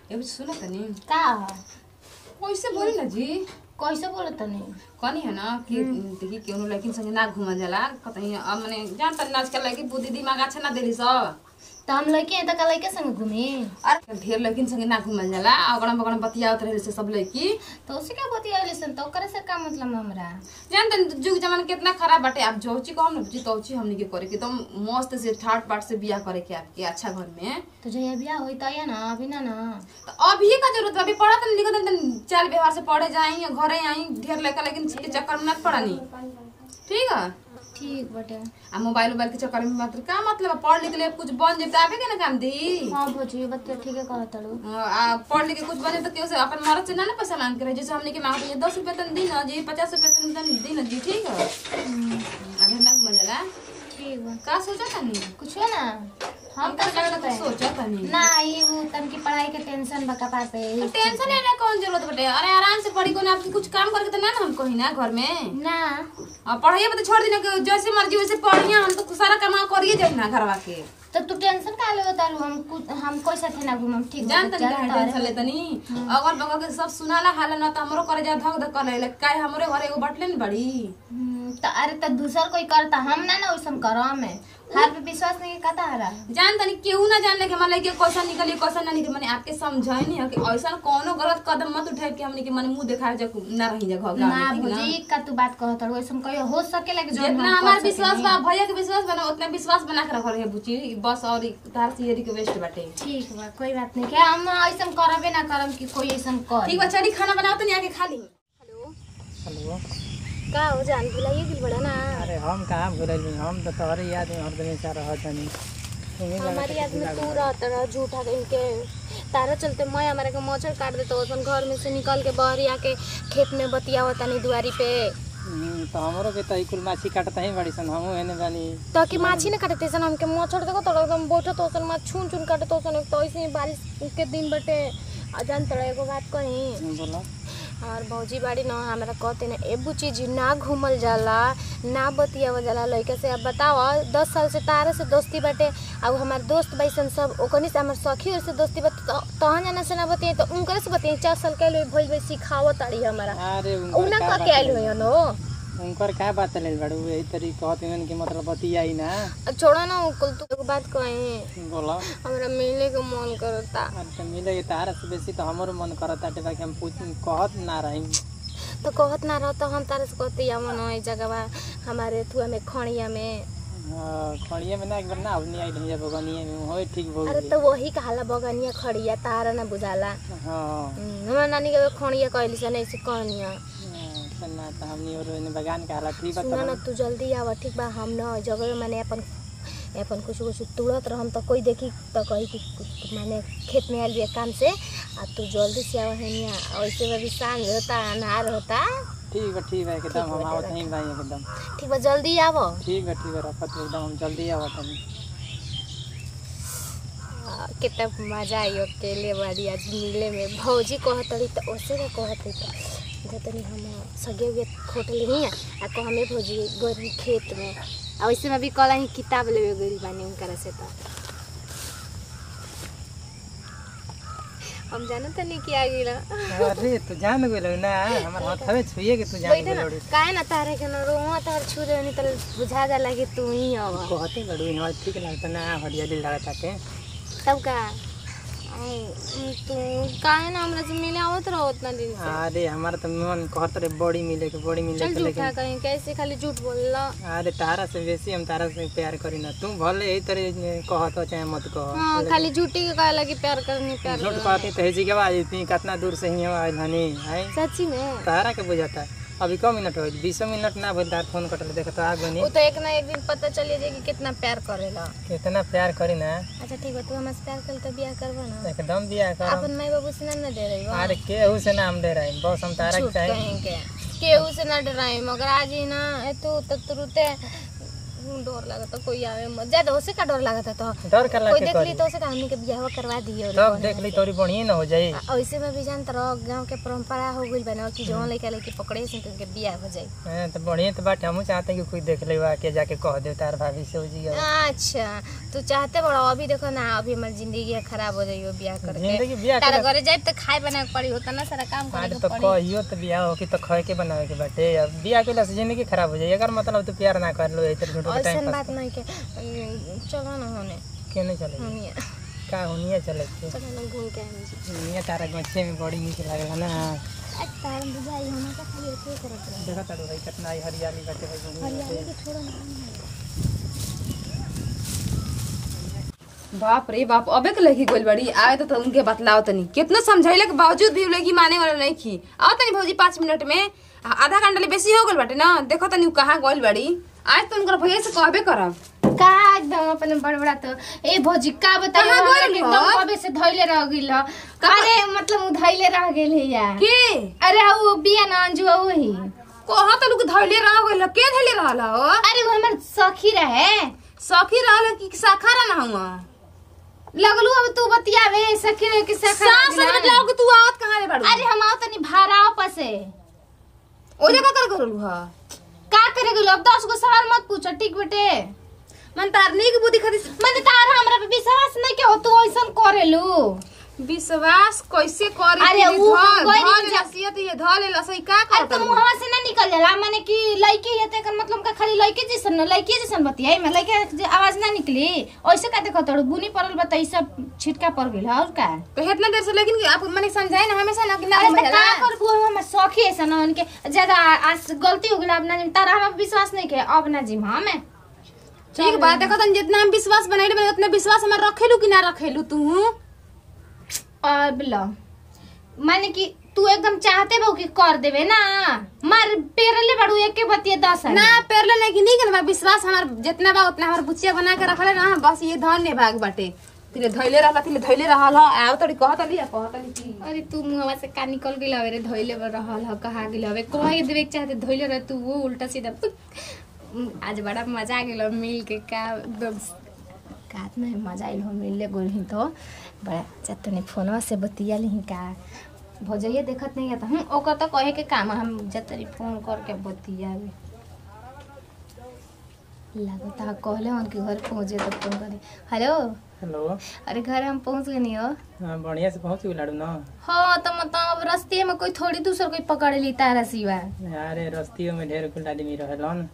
एगो सुन तनी का ह? कैसे बोली ना जी कैसे बोले तनी कनी है ना कि देखी केहू लड़किन संगे ना घूमल जाला कतही अब मने जान तनी आजकल लड़की बुद्धि दिमाग अच्छा ना देली सब त हम लड़के हैं त का लड़के संग घूमी अरे ढेर लड़किन संगे ना घूमल जाला अगड़म बगड़म बतियावत रहे से सब लड़की तो उसे क्या बतिया सन तो ओकरे से का मतलब हमरा जान तनी जुग जमाना कितना खराब बाटे आप जौची कहम ना बुझी तौची हमनी के करे के तो मस्त से ठाट बाट से बियाह करे के आपके अच्छा घर में तो जहिया बियाह होई त या ना अभी ना ना तो अभी का जरूरत बा? अभी पढ़त नहीं लिखत नहीं चाल व्यवहार से पढ़े जाई या घरे आई ढेर लड़का लेकिन के चक्कर में मत पड़नी ठीक है ठीक बटे आ मोबाइल उबाइल के चक्कर में मत का मतलब है? पढ़ लिख ले कुछ बन जेते आवे के ना काम दी हाँ भोजी बतिया ठीक है कहत तड़ू आ पढ़ लिख के कुछ बन जेते केहू से अपन मरद से ना ना पैसा मांग के रहे जैसे हमने के मांगते हैं दस रुपया तन दी ना जी पचास रुपया तन दी ना जी ठीक है अगर ना मजा ठीक बा का सोचा तनी कुछ है ना हम हम का तो लगा सोचते हैं सोचा तनी ना ये वो तन की पढ़ाई के टेंशन बका पाते टेंशन लेने कौन जरूरत बटे अरे आराम से पढ़ी को ना आपकी कुछ काम करके तो ना ना हम कहीं ना घर में ना अब पढ़ाइए पे तो छोड़ देना कि जैसे मर्जी वैसे पढ़िए हम तो सारा कमा करिए जाए ना घरवा के तो तू टेंशन का ले बतालू हम कुछ हम कोई साथे ना घूमम ठीक जान बा, तनी चल काहे टेंशन लेतनी अगल बगल के सब सुनाला हाल ना त हमरो करे जा धक धक करे ले काहे हमरे घरे एगो बटले न बड़ी हम्म, तो अरे तो दूसर कोई करता हम ना ना वैसन करम है हार पे विश्वास नहीं करता हरा जान तनी केहू ना जान ले कि हमारे लड़के कैसा निकली कैसा ना निकली माने आपके समझाई नहीं है कि ऐसा कोनो गलत कदम मत उठाए कि हमने के मन मुंह दिखाए जा ना रही जा घर ना में ठीक ना भौजी का तू बात कहत हड़ वैसन कहियो हो सकेला कि जोन जितना हम हमार कर विश्वास सकेनी। बा भैया के विश्वास बना उतना विश्वास बना के रखल है बुची बस और तार से ये रिक्वेस्ट बाटे ठीक बा कोई बात नहीं क्या हम ऐसन करबे ना करम कि कोई ऐसन कर ठीक बा चली खाना बनाओ तनी आके खा ली हेलो का हो जान भुलाइए दिल बड़ा ना अरे हम कहाँ भूलल हम तो तोहरे याद में हरदम ऐसा रहत हनी तुम्हें लगा हमारी याद में तू रहत रह झूठा कहीं के तारा चलते मैं हमारे के मच्छर काट देता ओसन घर में से निकल के बहरी आके खेत में बतियावत तनी दुआरी पे हम्म, तो हमरो के तो कुल माछी काटत ही बड़ी सन हमहू एने बानी तो कि माछी ना काटते सन हमके मच्छर देखो तो एकदम बैठत ओसन मा छून छून काटत ओसन तो ऐसे ही बारिश के दिन बटे आ जान तड़ा एगो बात कही बोलो और भौजी बाड़ी न हमरा कहते ना एबू चीज ना घूमल जाला ना बतियावल जाला लइका से अब बताओ दस साल से तारा से दोस्ती बाटे अब हमार दोस्त बैसन सब ओकनी से हमार सखी और से दोस्ती बाटे तो तहन जाना से ना बतिये तो उनकरे से बतिये चार साल के लोग भइल भाई सिखावत ताड़ी हमरा अरे उना उनकर का का के आइल बात होय नो उनकर का बात ले बड़ू यही तरी कहत हन कि मतलब बतियाई ना छोड़ा ना कुल तू एगो बात कहे बोलो हमरा मिले के मन करता अरे तो मिले के तारा से बेसी तो हमरो मन करत ताटे बाकी हम पूछ कहत ना रही तो कहत ना रह तो हम तारे से कहते या मन ई जगह हमारे थुआ में खड़िया में हाँ, खड़िया में ना एक बार ना अवनी आई नहीं बगनिया में होय ठीक बोल अरे तो वही कहाला बगनिया खड़िया तारा ना बुझाला हाँ हम्म, हमरा नानी के खड़िया कहली सन ऐसे कहनिया हाँ, ना तो हमनी और एने बगान के हालत ठीक सुना बता ना तू जल्दी आवा ठीक बा हम न जगह माने अपन अपन कुछ कुछ तुड़त रहम तो कोई देखी तो कही कि कुछ- माने खेत में आयल बिया काम से आ तू जल्दी से आवा है ऐसे में भी सांझ होता अनार होता ठीक बा ठीक बा एकदम हम आवत नहीं भाई एकदम ठीक बा जल्दी आवो ठीक बा ठीक बा रखत एकदम हम जल्दी आवत हनी आ, कितना मजा आई अकेले बाड़ी आज मिले में भौजी कहत रही तो ओसे का कहत रही तो जतनी हम सगे हुए खोटल ही आ को हमें भौजी गोरी खेत में आ वैसे में भी कल ही किताब लेवे गई बानी उनकरा से तो हम जानत नहीं कि आ गइला अरे तू जान गेलो ना हमर हाथवे छुइए के तू जान बैठे ना गेलो काहे ना तारे के न रोआ तार छू दे नहीं तो बुझा जाला कि तू ही हव कहते लड़ू यहाँ ठीक लगता ना हरियाली लगता के तब का आई, तू काहे ना हमरा से मिले आवत रहो उतना दिन से अरे हमारा तो मन कहत रे बड़ी मिले के बड़ी मिले चल के झूठा लेकिन कहीं कैसे खाली झूठ बोलला अरे तारा से बेसी हम तारा से प्यार करी ना तू भले यही तरह कहत हो चाहे मत कह हाँ खाली झूठी के कहे लगी प्यार करनी प्यार झूठ करनी। कहती तो हेजी के बाद इतनी कितना दूर से ही आइल हनी है सच्ची में तारा के बुझाता अभी कौ मिनट हो बीस मिनट ना भइल तार फोन कटल देख तो आ गनी वो तो एक ना एक दिन पता चली जाए कि कितना प्यार करेला कितना प्यार करी ना अच्छा ठीक है तू हमसे प्यार कर तो ब्याह करबा ना एकदम बिया कर अपन माई बाबू से ना ना दे रही अरे केहू से नाम दे रहा है बस हम तारा के झूठ चाहे कहीं के केहू से ना डराई मगर आज ही ना ए तू तो तुरते डर लागता कोई आवे मत ज्यादा होसे का डर लागता तो डर कर कोई के देख ली करी तो उसे हमनी के बियाह करवा दियो तब देख ली तोरी बढ़िया न हो जाई ऐसे में भी जानत रह गांव के परंपरा हो गइल बना कि जवन लइका लइकी पकड़े से के बियाह हो जाई हाँ, तो बढ़िया तो बात हमहू चाहते हैं कि कोई देख ले के जाके कह दे तार भाभी से हो जी अच्छा तू चाहते बड़ा अभी देखो ना अभी हमारी जिंदगी खराब हो जाइयो बियाह करके जिंदगी बियाह तारा करे घरे जाए तो खाए बनाए के पड़ी होता ना सारा काम करे आज के तो पड़ी कहियो तो बियाह हो कि तो खए के बनावे के बाटे अब बियाह के से जिंदगी खराब हो जाई अगर मतलब तू प्यार ना कर लो इधर झूठो के ऐसन टाइम बात पास नहीं के उम, चलो ना होने के नहीं चले होनिया का होनिया चले के चलो ना घूम के आएंगे जी दुनिया तारा गच्छे में बड़ी नीक लागला ना आज तार बुझाई हम का खाली ऐसे करत रहे देखा तारू भाई कितना ही हरियाली बाटे भाई घूमी हरियाली बाटे। के छोड़ो ना बाप रे बाप अबे के लड़की गोल बड़ी आवे तो, तो उनके बतलाओ तनी कितना समझाइले के बावजूद भी उ लड़की माने वाला नहीं की आओ तनी भौजी पाँच मिनट में आ- आधा घंटा ले बेसी हो गल बाटे ना देखो तनी उ कहाँ गोल बड़ी आज तो उनकर भैया से कहबे करब का एकदम अपन बड़बड़ा तो ए भौजी का बताइए कहाँ हमरा गइल के हो? एकदम कबे से धइले रह गइल ह। अरे मतलब उ धइले रह गेल है यार के अरे वो बिया ना अंजू वही कहाँ तो लोग धैले रह गइल के धैले रहल हो अरे वो हमर सखी रहे सखी रहल कि साखा रह ना हुआ लगलू अब तू बतियावे सखी रहे कि सखा सास रहे में लाओ कि तू आवत कहाँ रे बाड़ू अरे हम आओ तनी भाराव पसे ओ जगह कर करलू हा का करे गेलो अब दस गो सवाल मत पूछो ठीक बेटे मन तार नीक बुद्धि खातिर मैंने तार हमरा पे विश्वास नहीं के हो तू ऐसन करेलू विश्वास कैसे करे अरे कि उ धल हम गइल धल जा- नसीहत ये धल लसई का अरे करत तुम वहां से ना निकल जाला माने कि लड़की है तेकर मतलब का खाली लड़के जैसन न लड़की जैसन बतियाई में लड़के जे आवाज ना निकली ऐसे का देखो तोड़ बुनी पड़ल बता ई सब छिटका पड़ गेल और का तो इतना देर से लेकिन कि आप मने समझाए ना हमेशा ना कि ना अरे मैं समझाला का करबू हम सखी ऐसा ना उनके ज्यादा आज गलती हो गेल अब ना तारा हम विश्वास नहीं के अब ना जिम हम ठीक बात देखो तन जितना हम विश्वास बनाइले बने उतना विश्वास हम रखेलू कि ना रखेलू तू अब लो माने कि तू एकदम चाहते बहु कि कर देवे ना मार पेरले बड़ू एक के बतिए दस ना पेरले नहीं कि नहीं कि हमार विश्वास हमार जितना बा उतना हमार बुचिया बना के रखले ना बस ये धन्य भाग बाटे तिले धैले रहला तिले धैले रहल ह आव तोड़ी कहत लिया कहत ली कि अरे तू मुहवा से का निकल गेल हवे रे धोइले बर रहल ह कहा गेल हवे कहे देवे के चाहते धोइले रह तू वो उल्टा सीधा पुक। उम, आज बड़ा मजा आ गेल मिल के का एकदम कात में मजा आइल हो मिलले गोल ही तो बड़ा चतने फोनवा से बतिया ली का भौजैया देखत नहीं आता हम ओकर तो कहे के काम है, हम जतरी फोन करके बतियावे लागता कहले उनके घर पहुंचे तो फोन करे हेलो हेलो अरे घर हम पहुंच गए नहीं हो हाँ बढ़िया से पहुँच गई ना हाँ तो मतलब अब रस्ते में कोई थोड़ी दूसर कोई पकड़ ली तारा सिवा अरे रस्तियों में ढेर कुल आदमी रहेलन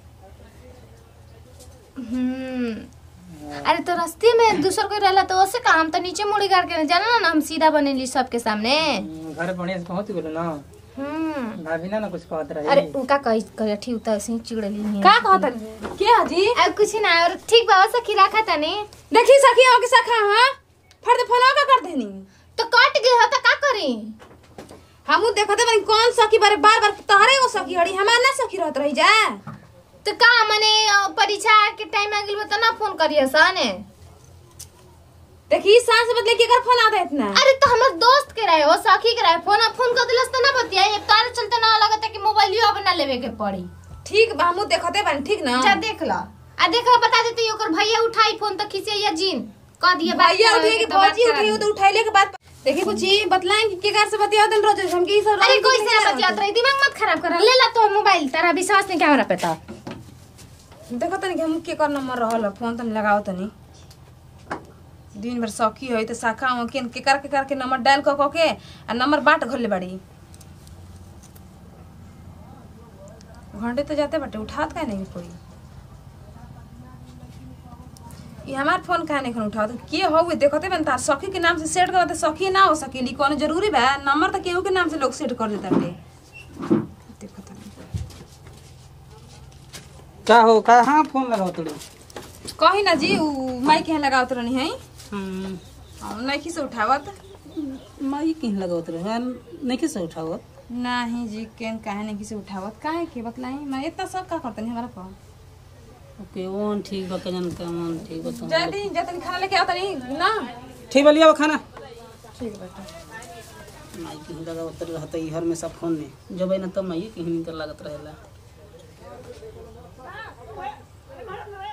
हम्म अरे तो रस्ते में दूसर कोई रहला तो ओसे का हम तो नीचे मुड़ी गाड़ के जाना ना हम सीधा बनेली सबके सामने घर बढ़िया से पहुँच गई ना हम्म भाभी ना ना कुछ कहत रही अरे उनका कही कही ठीक होता ऐसे ही चिड़ली नहीं का कहत ली के हाजी अब कुछ ना और ठीक बा सखी रखा तनी देखी सखी हो कि सखा हां फड़ दे फोन का कर देनी तो कट गए हो तो का करी हमू देखते बनी कौन सखी बारे बार बार तहरे वो सखी हड़ी हमार ना सखी रहत रही जा तो का मने अ, परीक्षा के टाइम आ गेल तो ना फोन करिए सने देखी सांस बदले के कर फोन आता है इतना अरे तो हमर दोस्त के रहे हो सखी के रहे फोन फोन कर दिलस तो ना बतियाई अब तारे चलते ना लगता कि मोबाइलियो अब ना लेवे के पड़ी ठीक बा हमू देखते बनी ठीक ना जा देख ला आ देख ला बता देते ओकर भैया उठाई फोन तो खींचे या जीन कह दिए बात भैया करावे उठे के कि तो बात भौजी करा उठे दी। तो उठाइले के बाद देखी कुछ बतलाएं कि के कार से बतिया दिन रोज हम की सब अरे कोई से ना बतियात रही दिमाग मत खराब कर ले ला तो मोबाइल तारा विश्वास नहीं कैमरा पे तो देखो तनी कि हम के कर नंबर रहल फोन तनी लगाओ तनी दिन भर सखी होई तो शाखा हो के के कर के कर के नंबर डायल क क के आ नंबर बाट घरले बाड़ी घंटे तो जाते बाटे उठात का नहीं कोई ये हमार फोन काहे नहीं उठावत के हो देखते बन तार सखी के नाम से सेट करते सखी ना हो सकेली कोनो जरूरी बा नंबर तो केहू के नाम से लोग सेट कर देता रे देखो तनी का हो कहाँ फोन लगाओ तुड़ी कही ना जी उ माइक यहाँ लगावत रहनी है हम्म, हम नइखी से उठावत माई कहीं लगावत रहे नहीं कैसे उठाओ नहीं जी केन काहे नहीं किसी उठावत काहे के बतलाई मैं इतना सब का करतनी हमारा पर ओके ओन ठीक बा कजन का मन ठीक बा जल्दी जतनी खाना लेके आवतनी ना ठीक बा लिया खाना ठीक बेटा माई कहीं लगावत रहता ई हर में सब फोन में जब ना तब माई कहीं निकल लागत रहेला मारत रहे